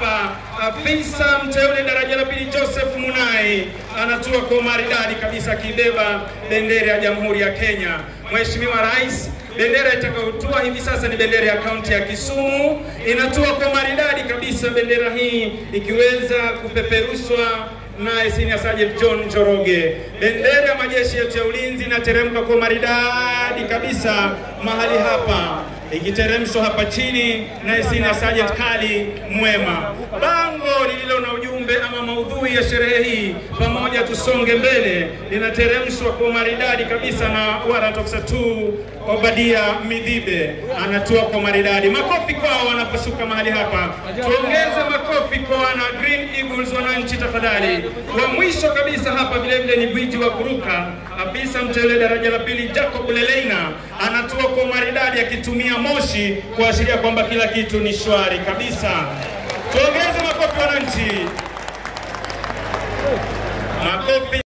hapa afisa mteule daraja la pili Joseph Munai anatua kwa maridadi kabisa akibeba bendera ya Jamhuri ya Kenya. Mheshimiwa Rais, bendera itakayotua hivi sasa ni bendera ya kaunti ya Kisumu, inatua kwa maridadi kabisa, bendera hii ikiweza kupeperushwa naye Senior Sergeant John Njoroge. Bendera ya majeshi yetu ya ulinzi inateremka kwa maridadi kabisa mahali hapa ikiteremshwa hapa chini na Senior Sergeant Kali Mwema. Bango lililo na ujumbe ama maudhui ya sherehe hii pamoja tusonge mbele linateremshwa kwa maridadi kabisa na Warrant Officer 2 Obadia Midhibe anatua kwa maridadi. Makofi kwao wanaposhuka mahali hapa, tuongeze makofi kwa wana Green Eagles wananchi tafadhali. Wa mwisho kabisa hapa vile vile ni gwiji wa kuruka, afisa mteule daraja la pili Jacob Leleina anatua kwa maridadi akitumia moshi kuashiria kwamba kila kitu ni shwari kabisa. Tuongeze makofi wananchi, makofi.